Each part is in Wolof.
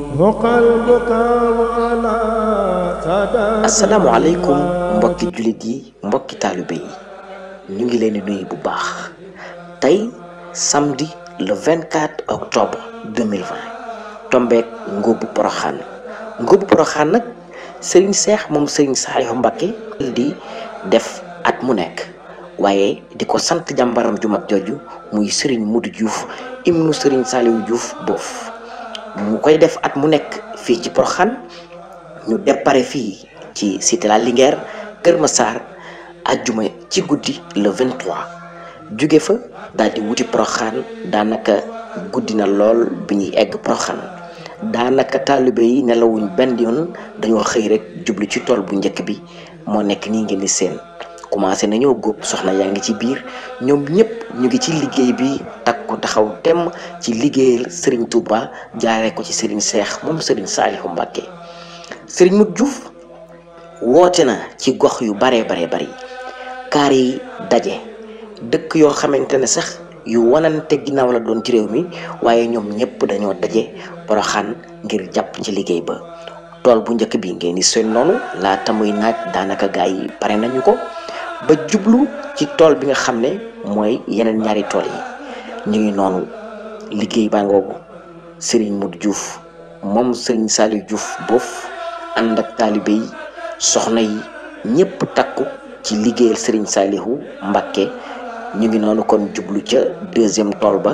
asalaamaaleykum mbokki jullit yi mbokki taalibe yi ñu ngi leen di nuyu bu baax tey samedi le 24 octobre 2020 tombeek ngóobu poroxaan ngóobu poroxaan nag sëriñ seex moom sëriñ Saalihu Mbakke di def at mu nekk waaye di ko sant jàmbaram ju mag jooju muy sëriñ Mudu Diouf ibnu sëriñ Saalihu Diouf boof mu koy def at mu nekk fii ci poroxaan ñu dépare fii ci cité la Linguère Kër Massar ajjuma ci guddi le 23 jóge fa daal di wuti Poroxaan daanaka guddi na lool bi ñuy egg Poroxaan daanaka taalibe yi nelawuñ benn yoon dañoo xëy rek jublu ci tool bu njëkk bi moo nekk nii ngeen di seen commencé nañoo góob soxna yaa ngi ci biir ñoom ñëpp ñu ngi ci liggéey bi takku taxaw temm ci liggéeyal Serigne Touba jaaree ko ci Serigne Cheikh moom Serigne Saalihu Mbàkke Serigne Modou Diouf woote na ci gox yu baree baree bari kaar yi daje dëkk yoo xamante ne sax yu wanante ginnaaw la doon ci réew mi waaye ñoom ñëpp dañoo daje Poroxaan ngir jàpp ci liggéey ba tool bu njëkk bi ngeen di seen noonu laata muy naaj daanaka gaa yi pare nañu ko ba jublu ci tool bi nga xam ne mooy yeneen ñaari tool yi ñu ngi noonu liggéey baa ngoogu Serigne Modou Diouf moom Serigne Saliou Diouf boof ànd ak taalibe yi soxna yi ñëpp takku ci liggéeyal Serigne Salihu Mbakke ñu ngi noonu kon jublu ca deuxième tool ba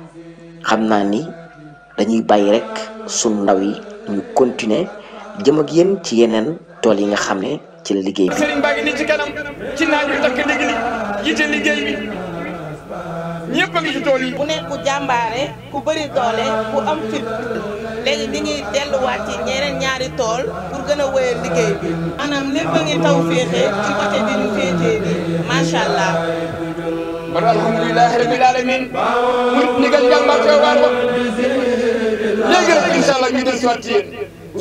xam naa ni dañuy bàyyi rek sunu ndaw yi ñu continuer jëm ak yéen ci yeneen tool yi nga xam ne ci la liggéey bi. Serigne baa ngi nii ci kanam ci naaj wi takk ndig li jiite liggéey bi ñëpp a ngi ci tool yi. ku nekk ku jàmbaare ku bëri doole ku am fit léegi ñu ngi delluwaat ci ñeneen ñaari tool pour gën a wéyal liggéey bi maanaam lépp a ngi taw féexe ci côté bi ñu féetee bi macha allah. kon alhamdulilahi rabil alamin mu ndigal jàmbaar ca waar ba léegi rek incha allah ñu dellusiwaat ci yéen.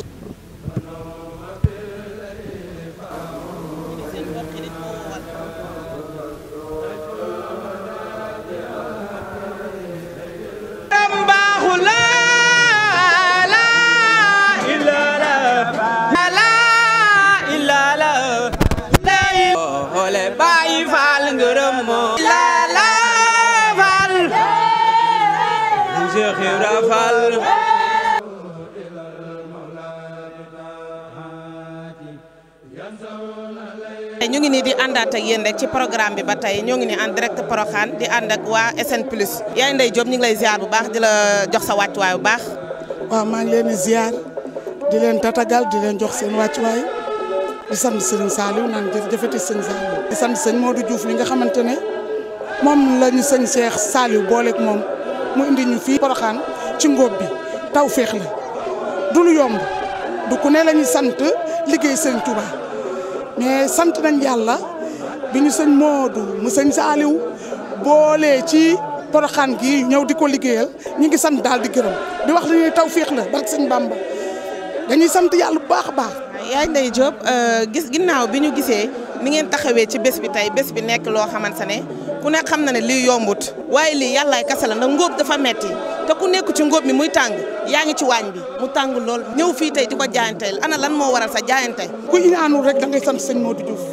ñu ngi nii di àndaat ak yéen rek ci programme bi ba tey ñoo ngi nii en direct Porokhane di ànd ak waa SN Plus yaay Ndey Diop ñu ngi lay ziar bu baax di la jox sa wàccuwaay bu baax. waaw maa ngi leen di ziar di leen tatagal di leen jox seen wàccuwaay di sant sëñ Saliou naan jërëjëfati sëñ Saliou. di sant sëñ Modou Diouf li nga xamante ne moom la ñu sëñ Cheikh Saliou booleeg moom mu indi ñu fii Porokhane ci ngóob bi taw féex la du lu yomb du ku ne la ñuy sant liggéey sëñ Touba. mais sant nañ yàlla bi ñu sëñ Modou mu sëñ Saliou boolee ci Porokhane gi ñëw di ko liggéeyal ñu ngi sant daal di gërëm di wax li ñuy taw féex la barke sëñ Bamba dañuy sant yàlla bu baax a baax. yaay Ndey Diop gis ginnaaw bi ñu gisee ni ngeen taxawee ci bés bi tey bés bi nekk loo xamante ne ku nekk xam na ne lii yombut waaye lii yàllaay kese la ndax ngóob dafa metti te ku nekk ci ngóob mi muy tàng yaa ngi ci waañ bi mu tàng lool ñëw fii tey di ko jaayanteel ana lan moo waral sa jaayante. ku inaanul rek da ngay sant sëñ Modou Diouf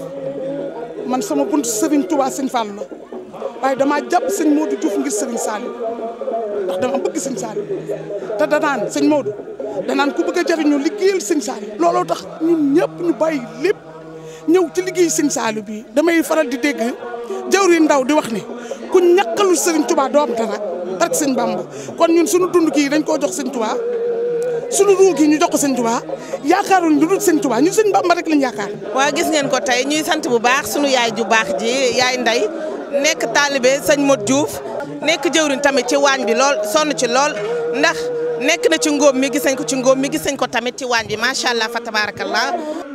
man sama buntu Serigne Touba sëñ Fall la waaye damaa jàpp sëñ Modou Diouf ngir Serigne Saliou ndax dama bëgg sëñ Saliou te danaan sëñ Modou danaan ku bëgg a jariñu liggéeyal sëñ Saliou looloo tax ñun ñëpp ñu bàyyi lépp ñëw ci liggéey sëñ Saliou bi damay faral di dégg jawri ndaw di wax ne ku ñàkkalul Serigne Touba doo am dara ak sëñ Bamba kon ñun suñu dund kii dañ koo jox sëñ Touba suñu ruu gi ñu jox ko sëñ Touba yaakaaruñ lu dul sëñ Touba ñun sëñ Bamba rek lañ yaakaar. waa gis ngeen ko tey ñuy sant bu baax sunu yaay ju baax ji yaay Ndey nekk taalibe sëñ Modou Diouf nekk jëwriñ tamit ci waañ bi lool sonn ci lool ndax nekk na ci ngóob mi gis nañ ko ci ngóob mi gis nañ ko tamit ci waañ bi macha allah fa tabarakallah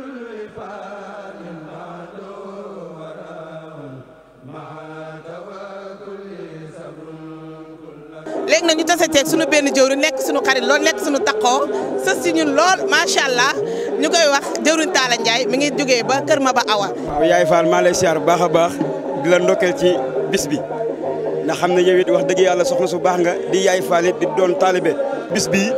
léegi nag ñu tase teeg suñu benn jëwriñ nekk suñu xarit lool nekk suñu takkoo sës si ñun lool macha allah ñu koy wax jëwriñ Talla Ndiaye mi ngi jógee ba Kër Maba Awa. waaw yaay Fall maa lay siyaar bu baax a baax di la ndokkeel ci bis bi ndax xam ne yow it wax dëgg yàlla soxna su baax nga di yaay Fall it di doon taalibe bis bii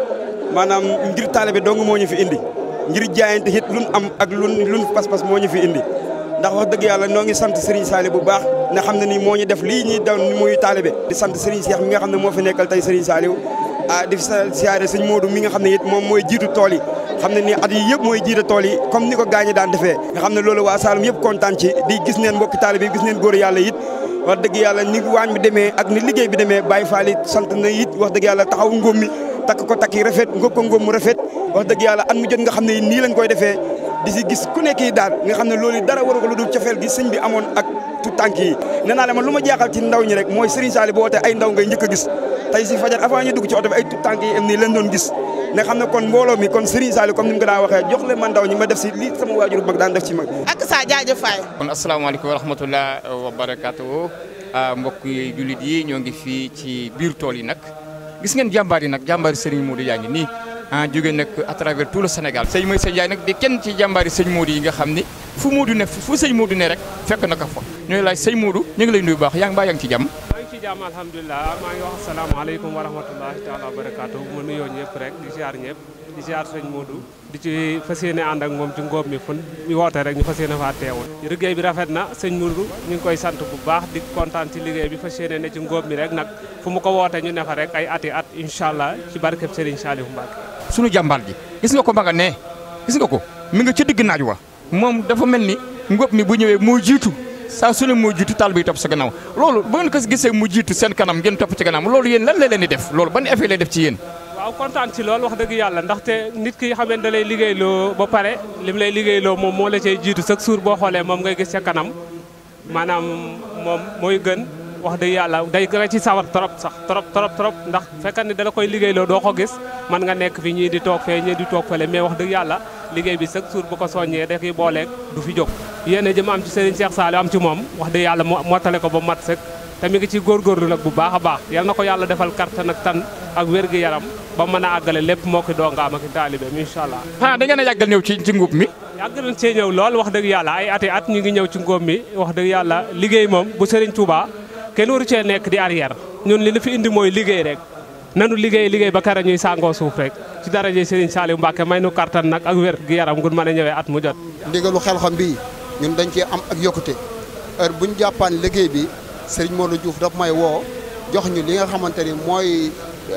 maanaam ngir taalibe dong moo ñu fi indi ngir jaayante it lun am ak lun lun pas-pas moo ñu fi indi ndax wax dëgg yàlla noo ngi sant Serigne Saliou bu baax nga xam ne nii moo ñu def lii ñuy daw muy taalibe di sant Serigne Cheikh mi nga xam ne moo fi nekkal tey Serigne Saliou ah di siyaare sëñ Modou mi nga xam ne it moom mooy jiitu tool yi xam ne nii at yi yëpp mooy jiite tool yi comme ni ko gaañi daan defee nga xam ne loolu waa Saloum yëpp kontaan ci di gis neen mbokki taalibe yi gis neen góor yàlla it wax dëgg yàlla ni waañ bi demee ak ni liggéey bi demee Baye Fall it sant na it wax dëgg yàlla taxaw ngóom mi takk ko takk yi rafet ngóob ko ngóob mu rafet wax dëgg yàlla at mu jot nga xam ne nii lañ koy defee di si gis ku nekk yi daal nga xam ne loolu dara waru ko lu dul cofeel gi sëñ bi amoon ak tout tànk yi nee naa la man lu ma jaaxal ci ndaw ñi rek mooy Serigne Saliou boo wootee ay ndaw ngay njëkk a gis tey si fajar avant ñu dugg ci oto bi ay tout tànk yi am nii leen doon gis nga xam ne kon mbooloo mi kon Serigne Saliou comme ni mu ko daan waxee jox leen ma ndaw ñi ma def si lii sama waajur mag daan def ci mag ak sa jaajëf faay kon asalaamaaleykum wa rahmatullah wa barakaatu mbokk yi jullit yi ñoo ngi fii ci biir tool yi nag gis ngeen jàmbaar yi nag jàmbaari Serigne Modou yaa ngi nii ah jóge nag à travers tout le Sénégal sëñ mooy sëñ Ndiaye nag di kenn ci jàmbaari sëñ Modou yi nga xam ni fu Modou ne fu sëñ Modou ne rek fekk na ko fa ñooy laaj sëñ Modou ñu ngi lay nuyu baax yaa ngi baa yaa ngi ci jàmm maa ngi ci jàmm alhamdulilah maa ngi wax asalaamaaleykum wa rahmatullahi taala wa barakaatu ma nuyoo ñëpp rek di ziar ñëpp di ziar sëñ Modou di ci fas yéene ànd ak moom ci ngóob mi fun ñu woote rek ñu fas yéene faa teewoon liggéey bi rafet na sëñ Modou ñu ngi koy sant bu baax di kontaan ci liggéey bi fas yéene ne ci ngóob mi rek nag fu mu ko woote ñu ne fa rek ay ati at incha allah ci barkeb Serigne Saliou Mbacke sunu jàmbaar ji gis nga ko ma nga ne gis nga ko mi nga ca digg naaj wa moom dafa mel ni ngóob mi bu ñëwee moo jiitu saa su ne moo jiitu taal bi topp sa gannaaw loolu ba ngeen ko gisee mu jiitu seen kanam ngeen topp ci gannaaw loolu yéen lan la leen di def loolu ban effet lay def ci yéen waaw kontaan ci loolu wax dëgg yàlla ndaxte nit ki xamante da lay liggéeyloo ba pare lim lay liggéeyloo moom moo la cay jiitu chaque jour boo xoolee moom ngay gis ca kanam maanaam moom mooy gën wax dëgg yàlla day gën a ci sawar trop sax trop trop trop ndax fekkat ni dala koy liggéeyloo doo ko gis man nga nekk fi ñii di toog fee ñii di toog fële mais wax dëgg yàlla liggéey bi chaque jour bu ko soññee da koy booleeg du fi jóg yéen jëm am ci Serigne Cheikh Saliou am ci moom wax dëgg yàlla mottale ko ba mat sëkk te mi ngi ci góorgóorlu nag bu baax a baax yal na ko yàlla defal kattan ak tan ak wér gi yaram ba mën a àggale lépp moo ki dongaam ak taalibeem incha allah xanaa da ngeen a yàggal ñëw ci ci ngóob mi yàgg nañ cee ñëw lool wax dëgg yàlla ay ati at ñu ngi ñëw ci ngóob mi wax dëgg yàlla liggéey moom bu Serigne Touba kenn waru cee nekk di arrière ñun li ñu fi indi mooy liggéey rek nanu liggéey liggéey ba kara ñuy sàngoo suuf rek ci daraje Serigne Saliou Mbacke may nu kattan nag ak wér gi yaram gun mën a ñëwee at mu jot ndigalu xel-xam bii ñun dañ cee am ak yokkute heure bu ñu jàppaan liggéey bi Serigne Modou Diouf daf may woo jox ñu li nga xamante ni mooy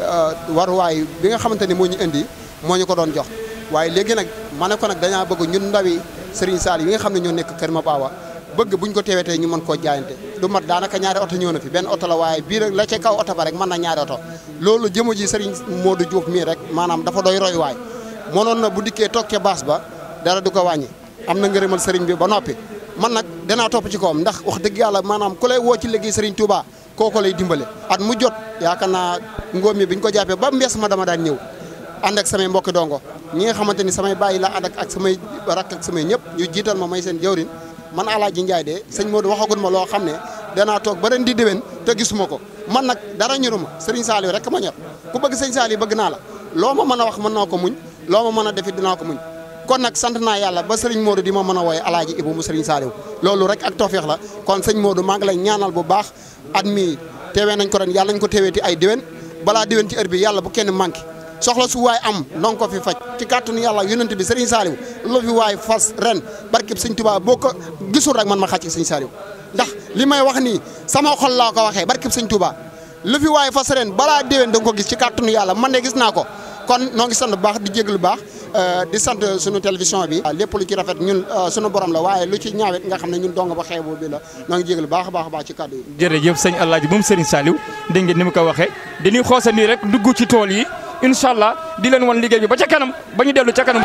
waruwaay bi nga xamante ni moo ñu indi moo ñu ko doon jox waaye léegi nag ma ne ko nag dañaa bëgg ñun ndawi Serigne Saliou yi nga xam ne ñoo nekk Kër Mabawa bëgg buñ ko teewetee ñu mën koo jaayante du mat daanaka ñaari oto ñëw na fi benn oto la waaye bii rek la ca kaw oto ba rek mën na ñaari oto loolu jëmu ji Serigne Modou Diouf mii rek maanaam dafa doy roy waay mënoon na bu dikkee toog ca baas ba dara du ko wàññi am na ngërëmal Serigne bi ba noppi man nag danaa topp ci kawam ndax wax dëgg yàlla maanaam ku lay woo ci liggéey Serigne Touba kooko lay dimbale at mu jot yaakaar naa ngóom mi bi ñu ko jàppee ba mbees ma dama daan ñëw ànd ak samay mbokki dongo ñi nga xamante ni samay bàyyi la ànd ak ak samay rakk ak samay ñëpp ñu jiital ma may seen jawrin man Alaaji Njaay de sëñ Modou waxagul ma loo xam ne danaa toog ba ren di déwén te gisuma ko man nag dara ñoruma Serigne Saliou rek ma ñor ku bëgg sëñ Saliou bëgg naa la loo ma mën a wax mën naa ko muñ loo ma mën a defit dinaa ko muñ kon nag sant naa yàlla ba Serigne Modou di ma mën a wooye Alaaji Ibu mu Serigne Saliou loolu rek ak tawfeex la kon sëñ Modou maa ngi lay ñaanal bu baax at mi teewee nañ ko ren yàlla nañ ko teeweeti ay déwén balaa déwén ci heure bi yàlla bu kenn manqué soxla su waay am ndong ko fi faj ci kàttanu yàlla yonent bi Serigne Saliou lu fi waay fas ren barkeb sëñ Touba boo ko gisul rek man ma xàcc sëñ Saliou ndax li may wax nii sama xol laa ko waxee barkeb sëñ Touba lu fi waay fas ren balaa déwén da nga ko gis ci kàttanu yàlla man de gis naa ko kon noo ngi sant bu baax di jéglu baax di sant sunu télévision bi lépp lu ci rafet ñun sunu borom la waaye lu ci ñaawet nga xam ne ñun dong ba xeebu bi la noo ngi jéglu baax a baax a baax ci kàddu yi jërëjëf sëñ Alaaji moom Serigne Saliou dégg ngeen ni mu ko waxee dañuy xoosa nii rek dugg ci tool yi incha allah di leen wan liggéey bi ba ca kanam ba ñu dellu ca kanam.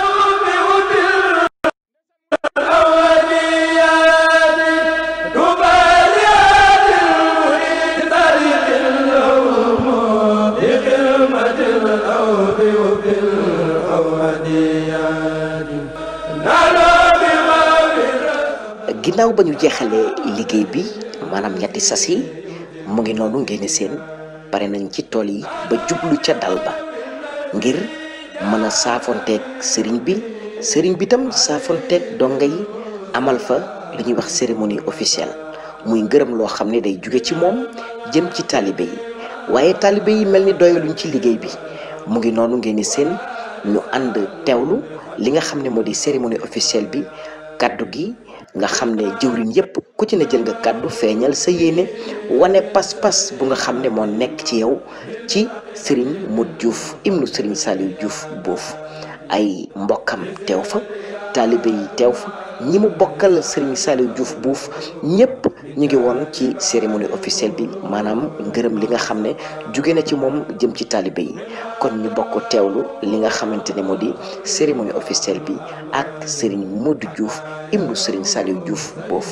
ginnaaw ba ñu jeexalee liggéey bi maanaam ñetti sas yi mu ngi noonu ngeen seen pare nañ ci tool yi ba jublu ca dal ba ngir mën a saafonteeg sëriñ bi sëriñ bi tam saafonteeg donga yi amal fa li ñuy wax cérémonie officielle muy ngërëm loo xam ne day jóge ci moom jëm ci taalibe yi waaye taalibe yi mel ni doyaluñ ci liggéey bi mu ngi noonu ngeen seen ñu ànd teewlu li nga xam ne moo di cérémonie officielle bi kaddu gi nga xam ne jëwriñ yépp ku ci ne jël nga kaddu feeñal sa yéene wane pas-pas bu nga xam ne moo nekk ci yow ci Serigne Modou Diouf ibnu Serigne Saliou Diouf boofu ay mbokkam teew fa taalibe yi teew fa ñi mu bokkal Serigne Saliou Diouf buuf ñëpp ñu ngi woon ci cérémonie officielle bi maanaam ngërëm li nga xam ne jóge na ci moom jëm ci taalibe yi kon ñu bokk teewlu li nga xamante ne moo di cérémonie officielle bi ak Serigne Modou Diouf ibnu Serigne Saliou Diouf boof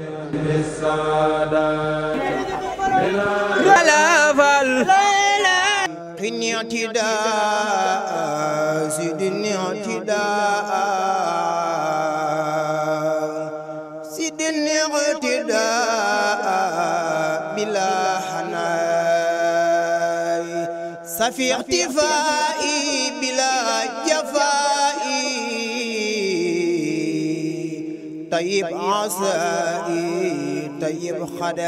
قني اعتداء زدني اعتداء زدني اعتداء بلا حناي سفي اختفائي بلا جفائي طيب عصائي طيب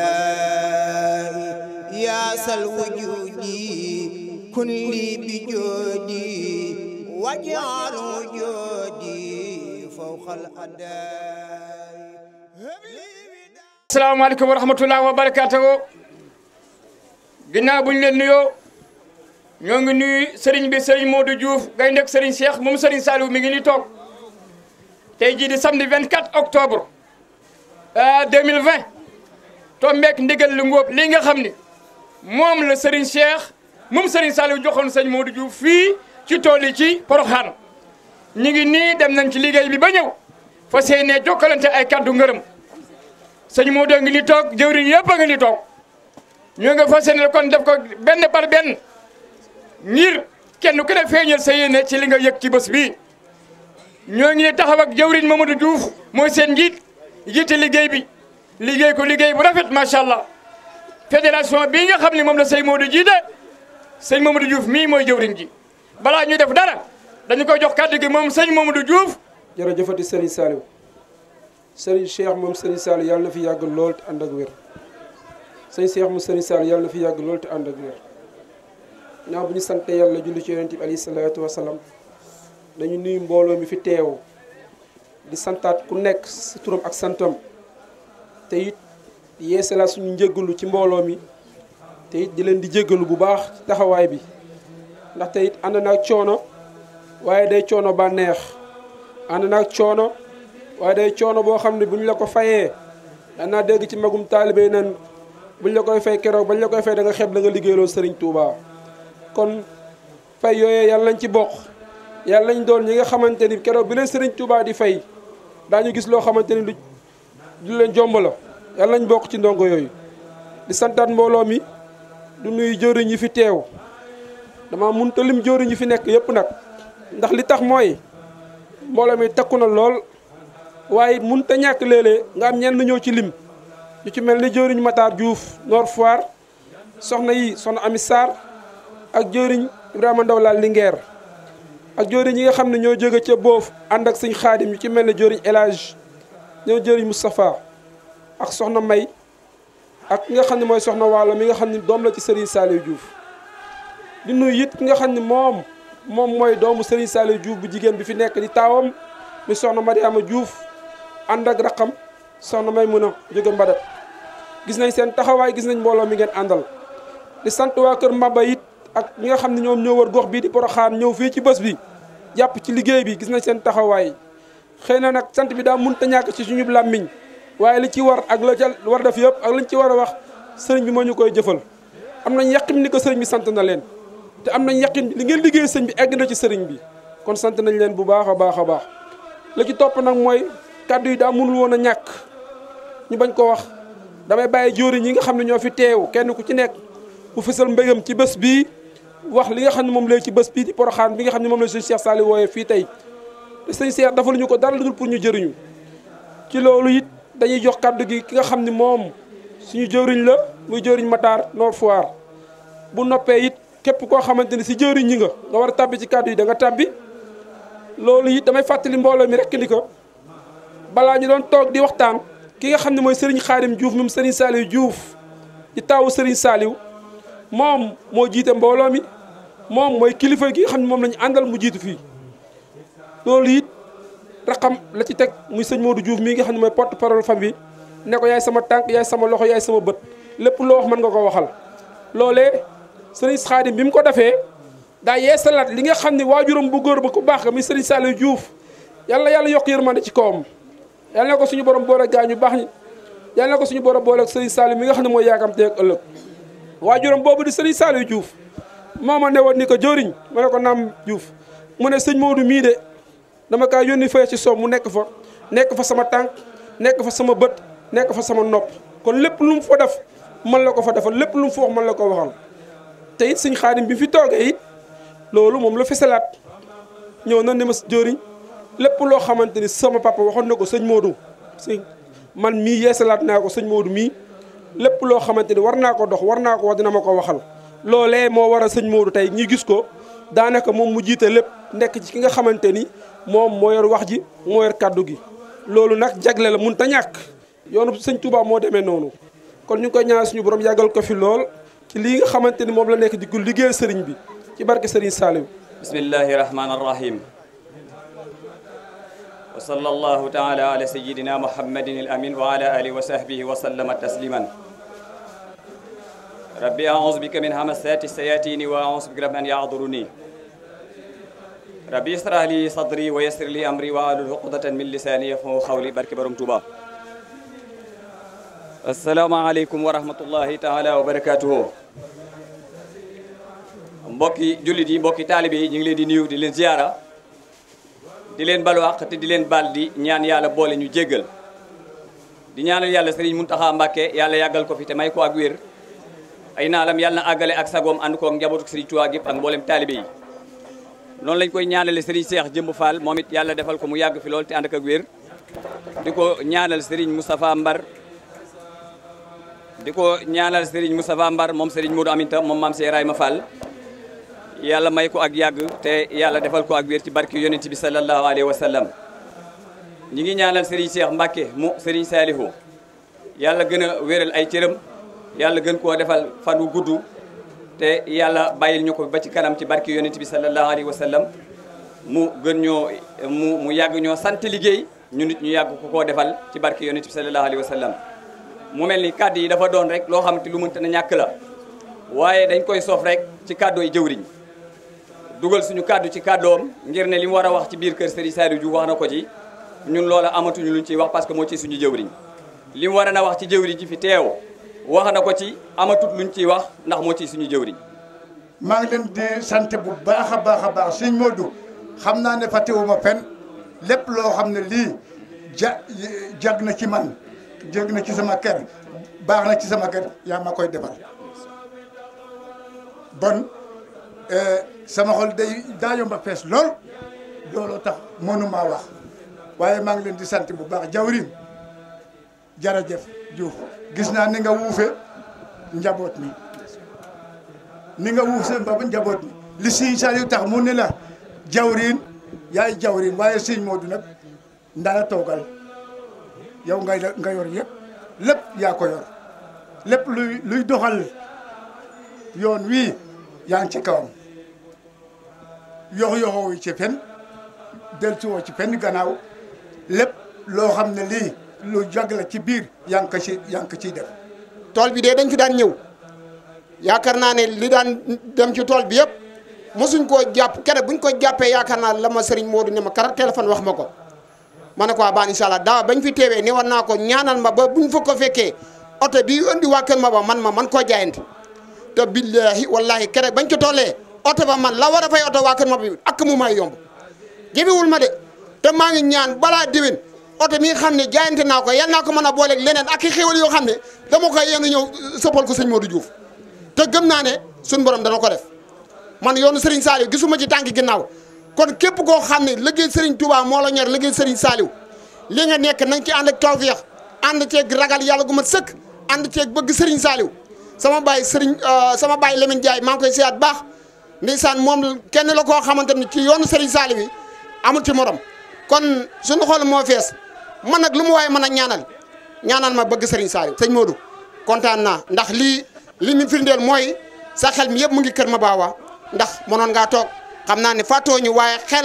خدائي يا سل وجودي كن لي بجودي واجعل وجودي فوق الأداء asalaamaaleykum wa rahmatulah wa barakaatu ginnaaw bu ñu leen nuyoo ñoo ngi nuyu Serigne bi Serigne Modou Diouf ngay nekk Serigne Cheikh moom Serigne Saliou mi ngi nii toog tey jii di samedi 24 octobre 2020 tombeek ndigal lu ngóob lii nga xam ni moom la Serigne Cheikh moom Serigne Saliou joxoon sëñ Modou Diouf fii ci tool yi ci Porokhane ñu ngi nii dem nañ ci liggéey bi ba ñëw fa seenee jokkalante ay kaddu ngërëm. sëñ Modou ngi ni toog jëwriñ yëpp a ngi ni toog ñoo nga fas yéene kon def ko benn par benn ngir kenn ku ne feeñal sa yéene ci li nga yëg ci bés bii ñoo ngi ne taxaw ak jëwriñ Mamadou Diouf mooy seen njiit jiite liggéey bi liggéey ko liggéey bu rafet macha allah fédération bii nga xam ne moom la sëñ Modou jiite sëñ Mamadou Diouf mii mooy jëwriñ ji balaa ñuy def dara dañu koy jox kàddu gi moom sëñ Mamadou Diouf. jërëjëfati Serigne Saliou. sëriñ Cheikh moom sëriñ Sall yàlla na fi yàgg lool te ànd ak wér sëriñ Cheikh moom sëriñ Sall yàlla na fi yàgg lool te ànd ak wér ñaaw bu ñu sante yàlla julli ci yonent bi alayhi salaatu wa salaam dañu nuyu mbooloo mi fi teew di santaat ku nekk si turam ak santam te it yeesalaat suñu njéggalu ci mbooloo mi te it di leen di jéggalu bu baax ci taxawaay bi ndaxte it ànd naag coono waaye day coono bànneex ànd naag coono waaye day coono boo xam ne bu ñu la ko fayee danaa dégg ci magum taalibe yi nan buñ la koy fay keroog bañ la koy fay da nga xeeb la nga liggéeyloo Serigne Touba kon fay yooyee yàlla nañ ci bokk yàlla nañ doon ñi nga xamante ni keroog bi leen Serigne Touba di fay daañu gis loo xamante ni lu lu leen jomb la yàlla nañ bokk ci ndongo yooyu. di santaat mbooloo mi du nuyu jëriñ yi fi teew dama mënut a lim jëriñ yi fi nekk yëpp nag ndax li tax mooy mbooloo mi takku na lool. waaye mun te ñàkk léeg-léeg nga am ñenn ñëw ci lim ñu ci mel ni jëriñ Matar Diouf Nord Foire soxna yi soxna Ami Sarr ak jëriñ Ibrahima Ndaw laal Linguère ak jëriñ yi nga xam ne ñoo jóge ca boof ànd ak sëñ xaadim ñu ci mel ne jëriñ El Hadj ñoo jëriñ Moustapha ak soxna May ak ki nga xam ne mooy soxna Waalo mi nga xam ne doom la ci Serigne Saliou Diouf di nuyu it ki nga xam ne moom moom mooy doomu Serigne Saliou Diouf bu jigéen bi fi nekk di taawam mi soxna Mariama Diouf ànd ak raqam soxna may mun a jóge mbadat gis nañ seen taxawaay gis nañ mbooloo mi ngeen àndal di sant waa kër Mbaba it ak ñi nga xam ne ñoom ñoo wër gox bii di Porokhane ñëw fii ci bés bi jàpp ci liggéey bi gis nañ seen taxawaay xëy na nag sant bi daa mënut a ñàkk ci suñu làmmiñ waaye li ci war ak la ca war def yëpp ak liñ ci war a wax sëriñ bi moo ñu koy jëfal am nañ yaqin ni ko sëriñ bi sant na leen te am nañ yaqin li ngeen liggéey sëriñ bi egg na ci sëriñ bi kon sant nañ leen bu baax a baax a baax la ci topp nag mooy kàddu yi daa mënul woon a ñàkk ñu bañ ko wax damay bàyyi jóori ñi nga xam ne ñoo fi teew kenn ku ci nekk mu fësal mbégam ci bés bii wax li nga xam ne moom lay ci bés bii di Porokhane bi nga xam ne moom la sëñ Cheikh Saliou wooyee fii tey te sëñ Cheikh dafa lu ñu ko dara lu dul pour ñu jëriñu ci loolu it dañuy jox kàddu gi ki nga xam ne moom suñu jëriñ la muy jëriñ Matar Nord Foire bu noppee it képp koo xamante ni si jëriñ ñi nga nga war a tabbi ci kàddu yi da nga tabbi loolu it damay fàttali mbooloo mi rek ni ko balaa ñu doon toog di waxtaan ki nga xam ne mooy Serigne Khadim Diouf moom Serigne Saliou Diouf di taawu Serigne Saliou moom moo jiite mbooloo mi moom mooy kilifa gi nga xam ne moom la ñu àndal mu jiitu fii loolu it raxam la ci teg muy sëñ Modou Diouf mii nga xam ne mooy porte parole famille ne ko yaay sama tànk yaay sama loxo yaay sama bët lépp loo wax mën nga ko waxal loolee sëriñ Xaadim bi mu ko defee daa yeesalaat li nga xam ne waajuram bu góor ba ku baax ga muy sëriñ Saliou Diouf yàlla yàlla yokk yërmande ci kawam yàlla na ko suñu borom boole gaañu baax ñi yàlla na ko suñu borom boole ak sëriñ Saliou mi nga xam ne mooy yaakam tey ak ëllëg waajuram boobu di sëriñ Saliou Diouf moo ma ne woon ni ko jëriñ ma ne ko naam Diouf mu ne sëñ Modou mii de dama kaa yónni fee ci soom mu nekk fa nekk fa sama tànk nekk fa sama bët nekk fa sama nopp kon lépp lu mu fa def man la ko fa defal lépp lu mu fa wax man la ko waxal te it sëñ Xaadim bi fi toogee it loolu moom la fesalaat ñëw na ne ma jëriñ lépp loo xamante ni sama papa waxoon na ko sëñ Modou sëñ man mii yeesalaat naa ko sëñ Modou mii lépp loo xamante ni war naa ko dox war naa ko wax dina ma ko waxal loolee moo war a sëñ Modou tey ñi gis ko daanaka moom mu jiite lépp nekk ci ki nga xamante ni moom moo yor wax ji moo yor kàddu gi loolu nag jagle la mun ta ñàkk yoonu sëñ Touba moo demee noonu kon ñu ngi koy ñaan suñu borom yàggal ko fi lool ci lii nga xamante ni moom la nekk di ko liggéeyal sëriñ bi ci barke sëriñ Saliou bismillahi rahmani rahim wa sallallahu taala ala sayidina muhammadin al amin wa ala alihi wa sahbihi wa sallama tasliman rabbi a'udhu bika min hamasati sayatini wa a'udhu bika rabbi an yahduruni rabbi israh li sadri wa yassir li amri wa ahlul uqdatan min lisani yafqahu qawli barke borom Tuuba assalaamu aleykum wa rahmatullahi taala wa barakatuhu mbokki jullit yi mbokki taalibe yi ñu ngi leen di nuyu di leen ziyaara di leen balu àq te di leen bal di ñaan yàlla boole ñu jéggal di ñaanal yàlla sëriñ Muntaxa Mbàkke yàlla yàggal ko fi te may ko ak wér ay naalam yàlla na àggale ak sagoom ànd koog njabootu sëriñ Tuubaa gépp ak mboolem taalibe yi noonu lañ koy ñaanale sëriñ Seex Jëmb Fall moom it yàlla defal ko mu yàgg fi lool te ànd ak ak wér di ko ñaanal sëriñ Moustapha Mbar di ko ñaanal sëriñ Moustapha Mbar moom sëriñ Modou Aminta moom maam Cheikh Ibrahima Fall yàlla may ko ak yàgg te yàlla defal ko ak wér ci barki yonent bi sallallahu alayhi wa sallam ñi ngi ñaanal Serigne Cheikh Mbacke mu Serigne Salihu yàlla gën a wéral ay cëram yàlla gën koo defal fan wu gudd te yàlla bàyyil ñu ko ba ci kanam ci barki yonent bi sallallahu alayhi wa sallam mu gën ñoo mu mu yàgg ñoo sant liggéey ñu nit ñu yàgg ko koo defal ci barki yonent bi sallallahu alayhi wa sallam mu mel ni kàddu yi dafa doon rek loo xam te lu mënta na ñàkk la waaye dañ koy soof rek ci kàddoo yi jëwriñ dugal suñu kàddu ci kàddoom ngir ne li mu war a wax ci biir kër Serigne Saliou Diouf wax na ko ci ñun loola amatuñu luñ ciy wax parce que moo ci suñu jëwriñ li mu war a na wax ci jëwriñ ji fi teew wax na ko ci amatut luñ ciy wax ndax moo ci suñu jëwriñ maa ngi leen di sant bu baax a baax a baax sëñ Modou xam naa ne fàttewuma fen lépp loo xam ne lii ja jag na ci man jeg na ci sama kër baax na ci sama kër yaa ma koy defal bon sama xol day daa yomba fees lool looloo tax mënuma wax waaye maa ngi leen di sant bu baax jawrin jërëjëf Diouf gis naa ni nga wuufe njaboot mi ni nga wuuf seen baba njaboot mi li Sëñ Saliou tax mu ne la jawrin yaay jawrin waaye Sëñ Modou nag ndala toogal yow ngay nga yor yëpp lépp yaa ko yor lépp luy luy doxal yoon wii yaa ngi ci kawam yox yoxoo ci fen deltuwoo ci fenn gannaaw lépp loo xam ne lii lu jag la ci biir yaa ngi ko ci yaa ngi ko ciy def tool bi de dañ fi daan ñëw yaakaar naa ne li daan dem ci tool bi yëpp mosuñ koo jàpp kere buñ ko jàppee yaakaar naa la ma sëriñ Modou ne ma kara téléphone wax ma ko ma ne ko waa baan incha allah daaw bañ fi teewee ne war naa ko ñaanal ma ba buñ fa ko fekkee oto bi andi waa kër ma ba man ma man koo jaayante te billahi wallahi kere bañ ko tollee oto ba man la war a fay oto waa kër ma bi ak mu may yomb jëfewul ma de te maa ngi ñaan balaa déwén oto mi nga xam ne jaayante naa ko yal naa ko mën a booleeg leneen ak i xéwal yoo xam ne dama koy yéen a ñëw sëppal ko sëñ Modou Diouf te gëm naa ne suñ borom dana ko def man yoonu Serigne Saliou gisuma ci tànk ginnaaw kon képp koo xam ne liggéey Serigne Touba moo la ñor liggéey Serigne Saliou li nga nekk na nga ci ànd ak tawfeex ànd ceeg ragal yàlla gu mat sëkk ànd ceeg bëgg Serigne Saliou sama baay Serigne sama baay Lamine Ndiaye maa ngi koy seet baax ndeysaan moom kenn la koo xamante ni ci yoonu Serigne Saliou yi amul ci morom kon suñu xol moo fees man nag lu mu waaye mën a ñaanal ñaanal ma bëgg Serigne Saliou sëñ Modou kontaan naa ndax lii li mu firndeel mooy sa xel mi yëpp mu ngi kër ma baawa ndax mënoon ngaa toog xam naa ne fàttoo ñu waaye xel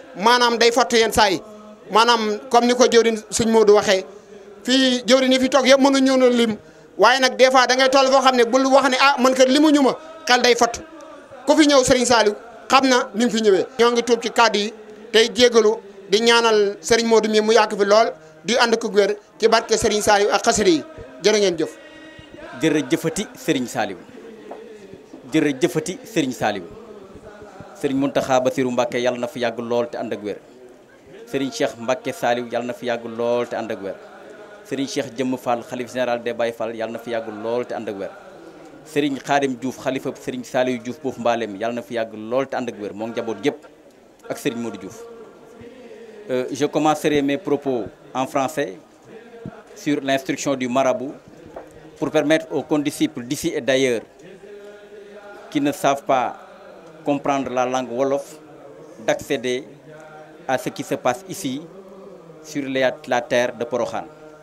maanaam day fott yenn saa yi maanaam comme ni ko jëwriñ sëñ Modou waxee fii jëwriñ yi fi toog yëpp mënu ñëw na lim waaye nag des fois da ngay toll foo xam ne bul wax ne ah man kat limu ñu ma xel day fott ku fi ñëw Serigne Saliou xam na ni mu fi ñëwee. ñoo ngi tuub ci kàddu yi tey jégalu di ñaanal Serigne Modou mi mu yàgg fi lool di ànd ko wér ci barke Serigne Saliou ak xasida yi jërë ngeen jëf. jërëjëfati Serigne Saliou jërëjëfati Serigne Saliou Serigne Mountakha Bassirou Mbacké yàlla na fi yàgg lool te ànd ak wér Serigne Cheikh Mbacké Saliou yàlla na fi yàgg lool te ànd ak wér Serigne Cheikh Jëmm Fall xalif général des Baye Fall yàlla na fi yàgg lool te ànd ak wér Serigne Khadim Diouf xalifa Serigne Saliou Diouf boofu mbaaleem yàlla na fi yàgg lool te ànd ak wér moom njaboot yëpp ak Serigne Modou Diouf Euh, je commencerai mes propos en français sur l'instruction du marabout pour permettre aux condisciples d'ici et d'ailleurs qui ne savent pas comprendre la langue Wolof d'accéder à ce qui se passe ici sur la, la terre de Porokhan.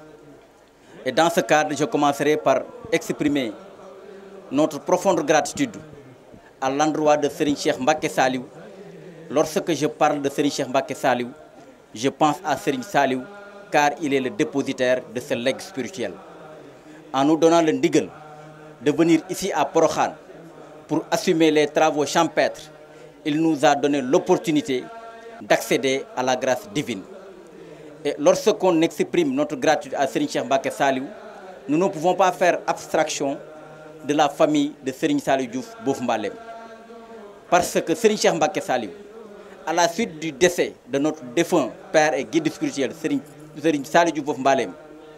Et dans ce cadre, je commencerai par exprimer notre profonde gratitude à l'endroit de Serigne Cheikh Mbacké Saliou. Lorsque je parle de Serigne Cheikh Mbacké Saliou, je pense à Serigne Saliou car il est le dépositaire de ce legs spirituel. En nous donnant le ndigal de venir ici à Porokhan pour assumer les travaux champêtres, il nous a donné l'opportunité d'accéder à la grâce divine. Et lorsqu'on exprime notre gratitude à Serigne Cheikh Mbacké Saliou, nous ne pouvons pas faire abstraction de la famille de Serigne Saliou Diouf Bof Mbalem. Parce que Serigne Cheikh Mbacké Saliou à la suite du décès de notre défunt père et guide spirituel, Serigne, Serigne Saliou Diouf Mbalem,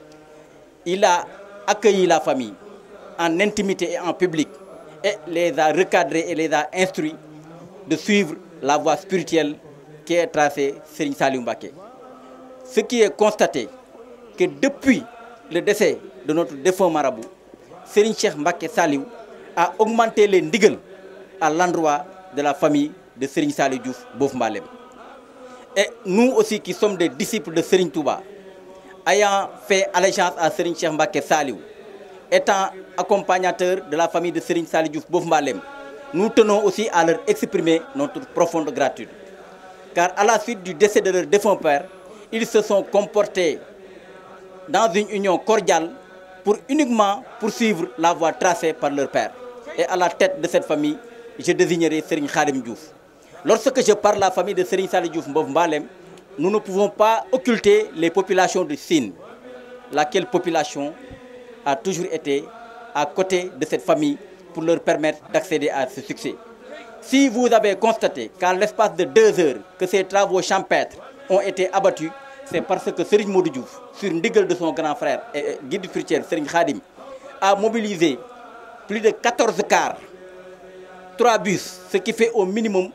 il a accueilli la famille en intimité et en public et les a recadrés et les a instruits de suivre la voie spirituelle qui est tracée Serigne Saliou Mbacké. Ce qui est constaté que depuis le décès de notre défunt marabout, Serigne Cheikh Mbacké Saliou a augmenté les ndigal à l'endroit de la famille de Serigne Saliou Diouf Bof Mbalem. Et nous aussi qui sommes des disciples de Serigne Touba, ayant fait allégeance à Serigne Cheikh Mbacké Saliou, étant accompagnateurs de la famille de Serigne Saliou Diouf Bof Mbalem, nous tenons aussi à leur exprimer notre profonde gratitude. Car à la suite du décès de leur défunt père, ils se sont comportés dans une union cordiale pour uniquement poursuivre la voie tracée par leur père. Et à la tête de cette famille, je désignerai Serigne Khadim Diouf. Lorsque je parle de la famille de Serigne Saliou Diouf Bof Mbalem, nous ne pouvons pas occulter les populations de Sine, laquelle population a toujours été à côté de cette famille pour leur permettre d'accéder à ce succès. Si vous avez constaté qu'en l'espace de deux heures que ces travaux champêtres ont été abattus, c'est parce que Serigne Modou Diouf, sur ndigal de son grand frère et guide spirituel Serigne Khadim, a mobilisé plus de 14 cars, 3 bus, ce qui fait au minimum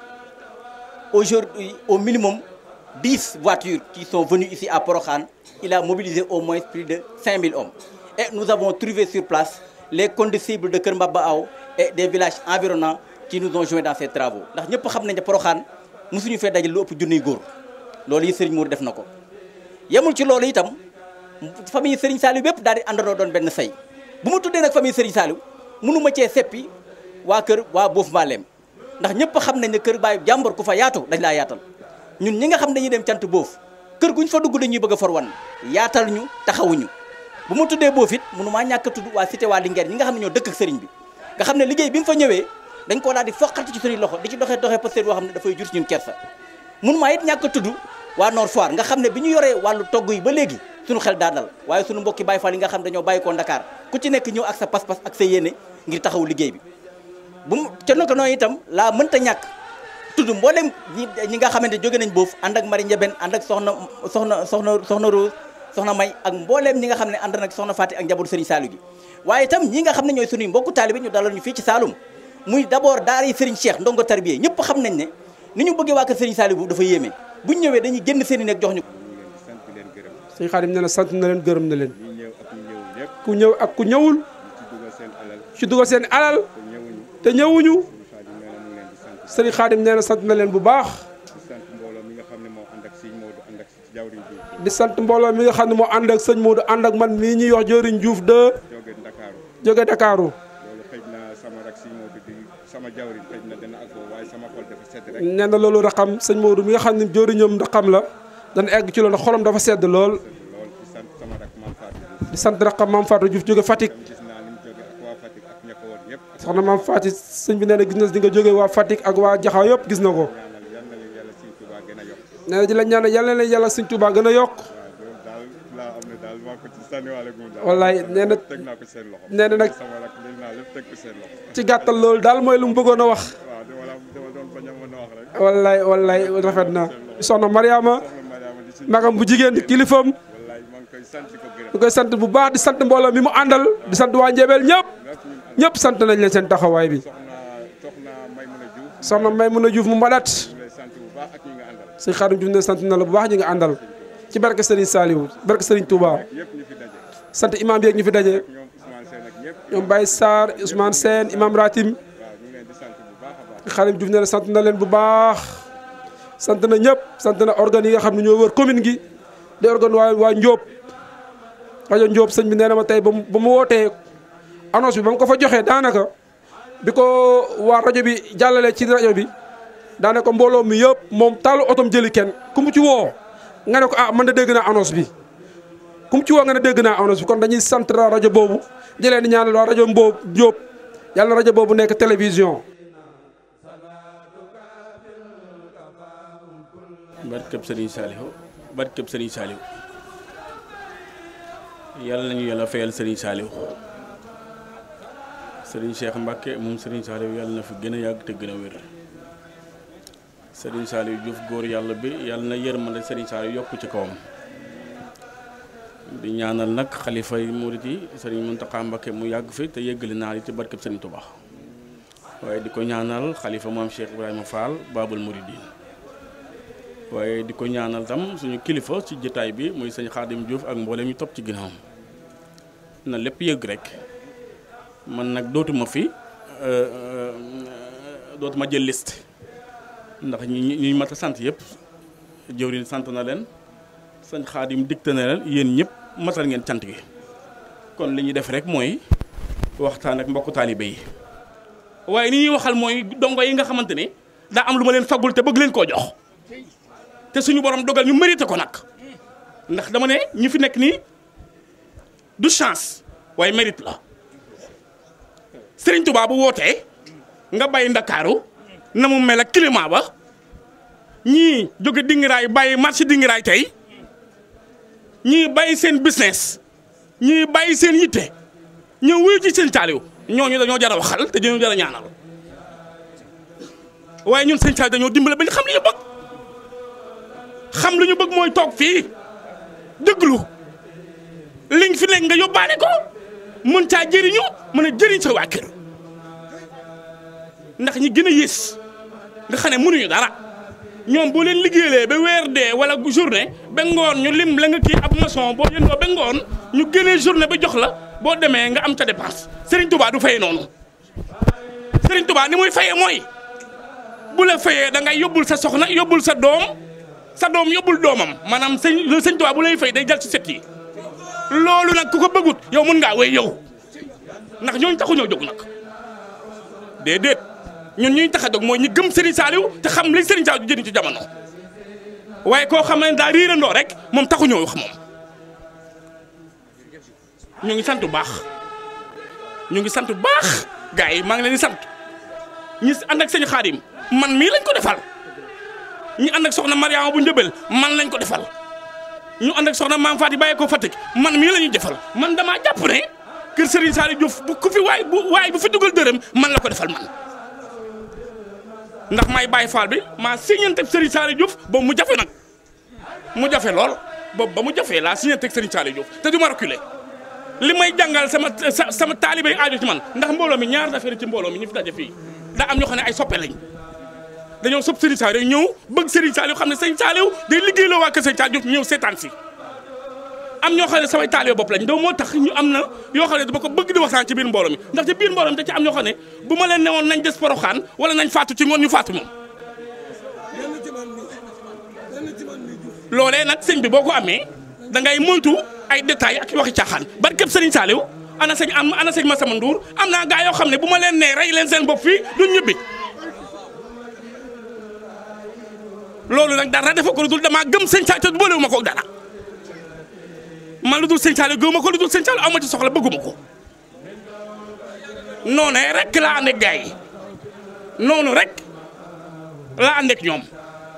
aujourd'hui au minimum 10 voitures qui sont venues ici à Porokhan. Il a mobilisé au moins plus de 5000 hommes. Et nous avons trouvé sur place les condisciples de Kermbabao et des villages environnants qui nous ont joints dans ces travaux. ndax ñëpp xam nañ ne Porokhan mosuñu fee dajal lu ëpp junniy góor loolu yi Serigne Mour def na ko yemul ci loolu itam famille Serigne Saliou bépp daal di àndandoo doon benn say bu ma tuddee nag famille Serigne Saliou mënu ma cee seppi waa kër waa Bof Mbalem ndax ñëpp xam nañ ne kër baayu jàmbor ku fa yaatu dañ laa yaatal ñun ñi nga xam dañuy dem cant boof kër guñ fa dugg dañuy bëgg a for wan yaatal ñu taxawuñu bu ma tuddee boof it mënu maa ñàkk a tudd waa cité waa Linguère ñi nga xam ne ñoo dëkk ak sëriñ bi nga xam ne liggéey bi mu fa ñëwee dañ koo daal di foqati ci suñuy loxo di ci doxee doxee peut-être boo xam ne dafay jur ci ñun kersa mun maa it ñàkk a tudd waa Nord Foire nga xam ne bi ñu yoree wàllu togg yi ba léegi suñu xel daa dal waaye suñu mbokki Baye Fall yi nga xam dañoo bàyyi koo Dakar ku ci nekk ñëw ak sa pas-pas ak sa yéene ngir taxaw liggéey bi bu mu ca naka noonu itam laa mënta ñàkk tudd mboolem ñi ñi nga xamante jóge nañ boofu ànd ak Marie Ndiabène ànd ak soxna soxna soxna soxna Rose soxna May ak mbooleem ñi nga xam ne ànd nag soxna Fati ak njabootu Serigne Saliou gi waaye itam ñi nga xam ne ñooy suñuy mbokku taalibe ñu dalal ñu fii ci Saloum muy d'abord daara yi Serigne Cheikh ndongo tarbiye ñëpp xam nañ ne ni ñu bëggee waa kër Serigne Saliou bu dafa yéeme buñ ñëwee dañuy génn seen i nekk jox ñu sëñ Xaadim nee na sant na leen gërëm na leen ku ñëw ak ku ñëwul ci dugal seen alal te ñëwuñu sëriñ Xaadim nee na sant na leen bu baax di sant mbooloo mi nga xam ne moo ànd ak sëñ Modou ànd ak man mii ñuy wax jëriñ Diouf de jóge Ndakaaru sama rak si moo di sama jawrin xëy na dana ak waaye sama xol dafa sedd rek nee na loolu raxam sëñ Modou mi nga xam ne jëwriñam raxam la dana egg ci loolu xolam dafa sedd lool lool di sant sama rak maam Fatou Diouf di sant raxam maam Fatou Diouf jóge Fatick gis naa ni mu jóge ak waa Fatick ak ña ko woon yëpp soxna maam Fatou sëñ bi nee na gis na di nga jóge waa Fatick ak waa Jaxaw yëpp gis na ko ñaanal yal na leen yàlla Sëñ Tuubaa gën a yokk nee na di la ñaanal yàlla na yàlla sëñ Touba gën a yokk waaw loolu daal laa am ne daal maa ko ci sànniwaale gum daal wallaay nee na teg naa ko seen loxo nee na nag sama rak lii naa lépp teg ko seen loxo ci gàttal loolu daal mooy lu mu bëggoon a wax waaw dama la dama doon bañ a mën a wax rek wallaay wallaay rafet na soxna Mariama magam bu jigéen di kilifam wallaay maa ngi koy sant di ko gërëm ñu koy sant bu baax di sant mbooloo mi mu àndal di sant waa Njebel ñëpp ñëpp sant nañ leen seen taxawaay bi soxna Maymuna Diouf soxna may mën a juuf mu mbalat ñu lay sant bu baax ak ñi nga àndal sëñ Xaadim Juuf ne sant na la bu baax ñi nga àndal ci barke Serigne Saliou barke Serigne Touba yëpp ñu fi daje sant imam bi ak ñu fi daje ñoom Ousmane Sène ak ñëpp ñoom Baye Sarr Ousmane Sène imam Ratim waaw ñu ngi leen di sant bu baax a baax Xaadim Juuf ne la sant na leen bu baax sant na ñëpp sant na organes yi nga xam ne ñoo wër commune gi di organe waa waa Njóob rajo Njóob sëñ bi nee na ma tey ba mu ba mu wootee annonce bi ba mu ko fa joxee daanaka bi ko waa rajo bi jàllale ci rajo bi daanaka mbooloo mi yëpp moom taalu otom jëli kenn ku mu ci woo nga ne ko ah man de dégg naa annonce bi ku mu ci woo nga ne dégg naa annonce bi kon dañuy sant rajo boobu di leen di ñaanal waa rajo Mboob Njóob yàlla na rajo boobu nekk télévision. barkeb Serigne Saliou barkeb Serigne Saliou yàlla nañu yàlla fayal Serigne Saliou Serigne Cheikh Mbacke moom Serigne Saliou yàlla na fi gën a yàgg te gën a wér Serigne Saliou Diouf góor yàlla bi yàlla na yërmande Serigne Saliou yokk ci kawam di ñaanal nag xalifa yi murit yi Serigne Mountakha Mbacke mu yàgg fi te yëggali naa yi ci barkeb Serigne Touba waaye di ko ñaanal xalifa maam Cheikh Ibrahima Fall Babul Mouridine waaye di ko ñaanal tam suñu kilifa ci jotaay bi muy sëñ Xaadim Diouf ak mboolem ñu topp ci ginnaawam na lépp yëg rek man nag dootuma fi dootuma jël liste ndax ñi ñi mat a sant yëpp jëwriñ sant na leen sëñ Xaadim dikte na leen yéen ñëpp matal ngeen cant gi kon li ñuy def rek mooy waxtaan ak mbokku taalibe yi waaye ni ñuy waxal mooy dongo yi nga xamante ne daa am lu ma leen fagul te bëgg leen koo jox te suñu borom dogal ñu mérité ko nag ndax dama ne ñi fi nekk nii du chance waaye mérite la Serigne Touba bu wootee nga bàyyi ndakaaru na mu mel ak climat ba ñii jóge dingiraay bàyyi marché dingiraay tey ñii bàyyi seen business ñii bàyyi seen yitte ñëw wuyu ci seen taaliw ñooñu dañoo jar a waxal te dañoo jar a ñaanal waaye ñun seen taaliw dañoo dimbale ba ñu xam li ñu bëgg xam lu ñu bëgg mooy toog fii déglu liñ fi nekk nga yóbbaale ko mën caa jëriñu mën a jëriñ sa waa kër ndax ñi gën a yées nga xam ne mënuñu dara ñoom boo leen liggéeyee ba weer dee wala journée ba ngoon ñu lim la nga kii ab maçon boo yëndoo ba ngoon ñu génnee journée ba jox la boo demee nga am ca dépense Serigne Touba du fayee noonu Serigne Touba ni muy fayee mooy bu la fayee da ngay yóbbul sa soxna yóbbul sa doom. sa doom yóbbul doomam maanaam sëñ le sëñ Tuubaa bu lay fay day jël ci set yi loolu nag ku ko bëggut yow mën ngaa wéy yow ndax ñooñu taxu ñoo jóg nag déedéet ñun ñuy tax a jóg mooy ñi gëm Serigne Saliou te xam li Serigne Saliou jëriñ ci jamono waaye koo xam ne daa riirandoo rek moom taxu ñoo wax moom ñu ngi sant bu baax ñu ngi sant bu baax gars yi maa ngi leen di sant ñi ànd ak sëñ Xaadim man mii lañ ko defal. ñu ànd ak soxna Mariama bu njëbel man lañ ko defal ñu ànd ak soxna maam Faati bàyyee ko Fatick man mii la ñuy defal man damaa jàpp ne kër Serigne Saliou Diouf bu ku fi waay bu waay bu fi dugal dërëm man la ko defal man ndax may bàyyi faal bi maa signante Serigne Saliou Diouf boobu mu jafe nag mu jafe lool boobu ba mu jafee laa signante Serigne Saliou Diouf te du ma reculer li may jàngal sama sama taalibe yi aajo ci man ndax mbooloo mi ñaar affaire ci mbooloo mi ñu fi daje fii daa am ñoo xam ne ay soppe lañ dañoo sopp Serigne Saliou ñëw bëgg Serigne Saliou xam ne Serigne Saliou day liggéey loo waa kër Serigne Saliou ñëw seetaan si am ñoo xam ne samay taalibe bopp lañ doo moo tax ñu am na yoo xam ne dama ko bëgg di waxtaan ci biir mbooloo mi ndax ci biir mbooloo mi da ci am ñoo xam ne bu ma leen newoon nañ des poroxaan wala nañ faatu ci ngoon ñu faatu moom loolee nag sëñ bi boo ko amee da ngay moytu ay détails ak waxi caaxaan barkeb Serigne Saliou ana sëñ am ana sëñ Massamba Ndour am naa gaa yoo xam ne bu ma leen nee rey leen seen bopp fii duñ ñibbi loolu nag dara dafa ko lu dul damaa gëm sëñ Saliou te boolewu ma ko dara man lu dul sëñ Saliou gëwuma ko lu dul sëñ Saliou aw ma ci soxla bëgguma ko noonu rek laa ànd ak gaa yi noonu rek laa ànd ak ñoom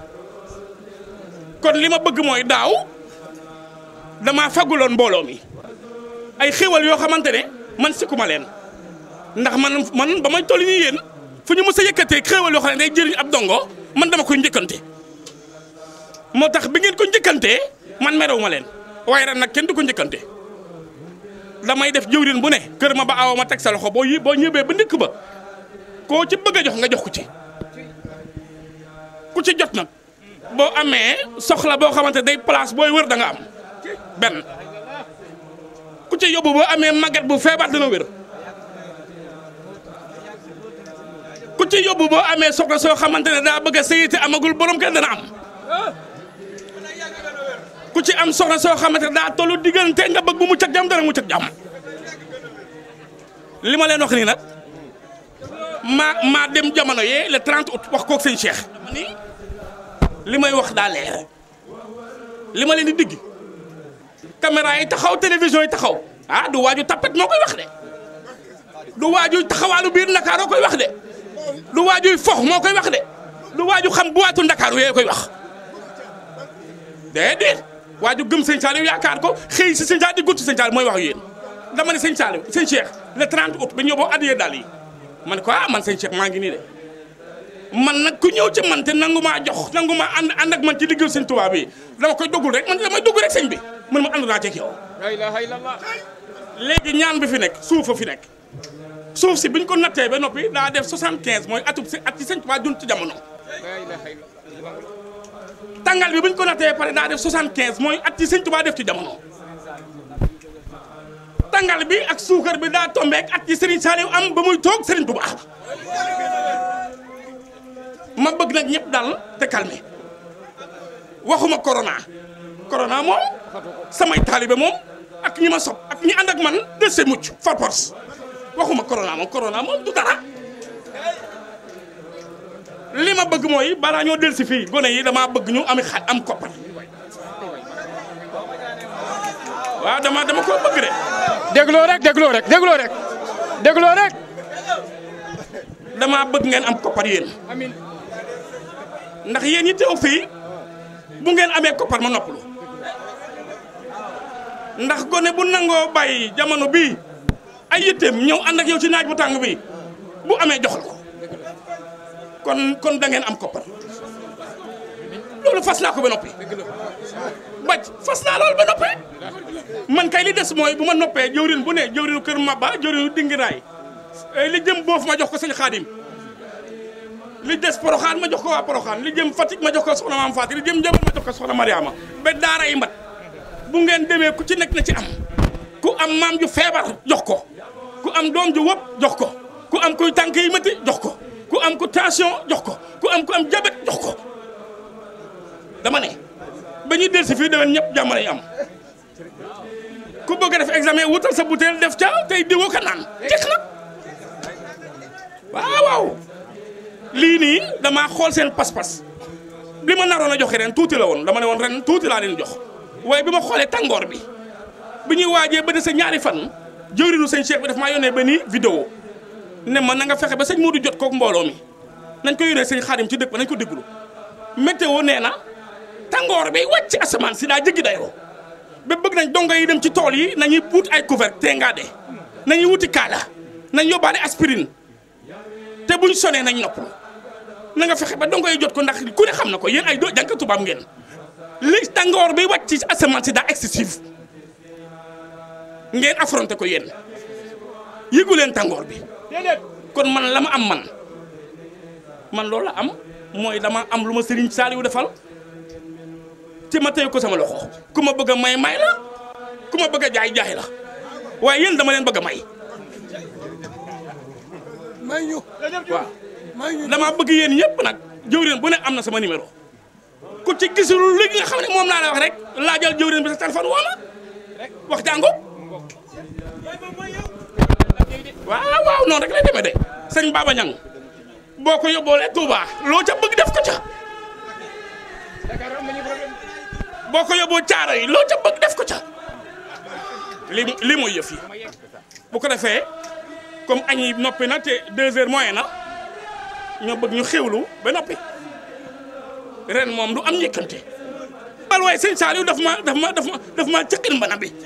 kon li ma bëgg mooy daaw damaa faguloon mbooloo mi ay xéwal yoo xamante ne man sikkuma leen ndax man man ba may toll nii yéen fu ñu mës a yëkkatee xéwal yoo xam ne day jëriñ ab dongo man dama koy njëkkante moo tax bi ngeen ko njëkkantee man merew ma leen waaye ren nag kenn du ko njëkkante damay def jëwrin bu ne kër ma ba awa ma teg sa loxo boo yi boo ñëwee ba ndikk ba koo ci bëgg a jox nga jox ko ci ku ci jot nag boo amee soxla boo xamante day place booy wër da nga am benn ku ci yóbbu boo amee màgget bu feebar dina wér ku ci yóbbu boo amee soxla soo xamante ne daa bëgg a sëyite amagul borom kenn dana am ku ci am soxla soo xamante ne daa tollu diggante nga bëgg bu mu cag jàmm dana mu cag jàmm li ma leen wax nii nag maa maa dem jamono yee le 30 août wax kook sëñ Cheikh li may wax daa leer li ma leen di digg caméra yi taxaw télévision yi taxaw ah du waaju tapet moo koy wax de du waaju taxawaalu biir Ndakaaroo koy wax de du waajuy fox moo koy wax de du waaju xam buwaatu Ndakaaru yooyu koy wax déedéet waaju gëm sëñ Saliou yaakaar ko xëy si sëñ Saliou di gudd si sëñ Saliou mooy wax yéen dama ne sëñ Saliou sëñ Cheikh le 30 août ba ñëw boo addiyee daal yi man ko ah man sëñ Cheikh maa ngi nii de man nag ku ñëw ci man te nangu maa jox nangu maa ànd ànd ak man ci liggéeyu sëñ Tuubaa bi dama koy dogul rek man damay dogul rek sëñ bi man ma ànd naa ci ak yow. la ilaha illallah. léegi ñaan bi fi nekk suuf a fi nekk suuf si biñ ko nattee ba noppi daa def 75 mooy atub si at ci sëñ Tuubaa dund ci jamono. la ilaha illallah. tàngal bi buñ ko nattee pare daa def 75 mooy at ci sëñ Tuubaa def ci jamono. tàngal bi ak suukar bi daa tombeek at ci Serigne Saliou am ba muy toog Serigne Touba ma bëgg nag ñëpp dal te calmé waxuma corona corona moom samay taalibe moom ak ñi ma sob ak ñi ànd ak man de se mucc far force waxuma corona moom corona moom du dara li ma bëgg mooy balaa ñoo del si fii gone yi damaa bëgg ñu am xa am koppar waaw dama dama ko bëgg de dégloo rek dégloo rek dégloo rek dégloo rek. dama bëgg ngeen am koppar yéen amiin ndax yéen ñi teew fii bu ngeen amee koppar ma noppalu ndax gone bu nangoo bàyyi jamono bii ay yitteem ñëw ànd ak yow ci naaj bu tàng bi bu amee jox la ko kon kon da ngeen am koppar loolu fas naa ko ba noppi baj fas naa loolu ba noppi man kay li des mooy bu ma noppee jëwrin bu ne jëwrinu kër Maba jëwrinu dingiraay li jëm boofu ma jox ko sëñ Xaadim li des Poroxaan ma jox ko waa Poroxaan li jëm Fatick ma jox ko soxna Maam Faati li jëm Njabel ma jox ko soxna Mariama ba daara yi mbat bu ngeen demee ku ci nekk na ci am ku am maam ju feebar jox ko ku am doom ju wopp jox ko ku am kuy tànk yi métti jox ko ku am ku tension jox ko ku am ku am jabet jox ko dama ne ba ñuy del si fii déwén ñëpp jàmm lañu am ku bëgg a def examen wutal sa butéel def ca tey diwoo ka naan jeex na waaw waaw lii nii damaa xool seen pas-pas li ma naroon a joxe ren tuuti la woon dama ne woon ren tuuti laa leen jox waaye bi ma xoolee tàngoor bi bi ñuy waajee ba dese ñaari fan jëwriñu sëñ Cheikh bi daf maa yónnee ba nii vidéo ne ma na nga fexe ba sëñ Modou jot kook mbooloo mi nañ ko yónnee sëñ Xaadim ci dëkk ba nañ ko déglu météo nee na tàngoor bi wàcc asamaan si daa jéggi dayoo ba bëgg nañ dongo yi dem ci tool yi nañuy wut ay couvert te ngaa de nañuy wuti kaala nañ yóbbaale aspirine te buñ sonee nañ nopp na nga fexe ba dongo yi jot ko ndax ku ne xam na ko yéen ay doo jànk tubaab ngeen li tàngoor bi wàcc ci asamaan si daa excessif ngeen affronté ko yéen yëgu leen tàngoor bi kon man la ma am man man loolu la am mooy dama am lu ma Serigne Saliou defal te ma tey ko sama loxo ku ma bëgg a may may la ku ma bëgg a jaay jaay la waaye yéen dama leen bëgg a may may ñu waaw dama bëgg yéen ñëpp nag jëwriñ bu ne am na sama numéro ku ci gisul léegi nga xam ne moom laa la wax rek laajal jëwriñ bi sa téléphone woo ma wax jàngo waaw waaw noonu rek lay demee de sëñ Baba Ñang boo ko yóbboolee Touba loo ca bëgg def ko ca boo ko yóbboo caara yi loo ca bëgg def ko ca li li mooy yëf yi bu ko defee comme añ yi noppi na te deux heures moyen na ñoo bëgg ñu xewlu ba noppi ren moom du am njëkkante bal waaye sëñ Saliou daf ma daf ma daf ma daf ma cëkkin mbana bi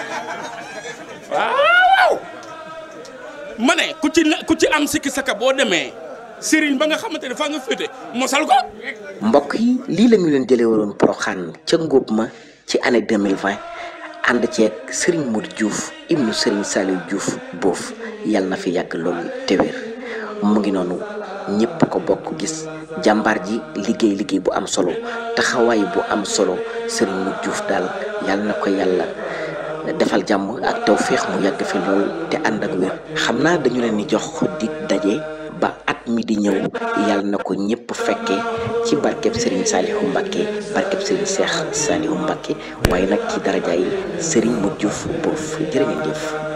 waaw ma ne ku ci ku ci am sikki saka boo demee sëriñ ba nga xamante ne fa nga féete mosal ko mbokk yi lii la ñu leen jëlee waroon Porokhane ca ngóob ma ci année 2020 ànd ceeg Serigne Modou Diouf ibnu Serigne Saliou Diouf boof yàlla na fi yàgg loolu te wér mu ngi noonu ñëpp ko bokk gis jàmbaar ji liggéey liggéey bu am solo taxawaay bu am solo Serigne Modou Diouf daal yàlla na ko yàlla defal jàmm ak tawféex mu yàgg fi lool te ànd ak wér xam naa dañu leen di jox di daje ba at mi di ñëw yàlla na ko ñëpp fekkee ci barkeb Serigne Saliou Mbacké barkeb Serigne Cheikh Saliou Mbacké waaye nag ci darajaay Serigne Modou Diouf boof jërë ngeen jëf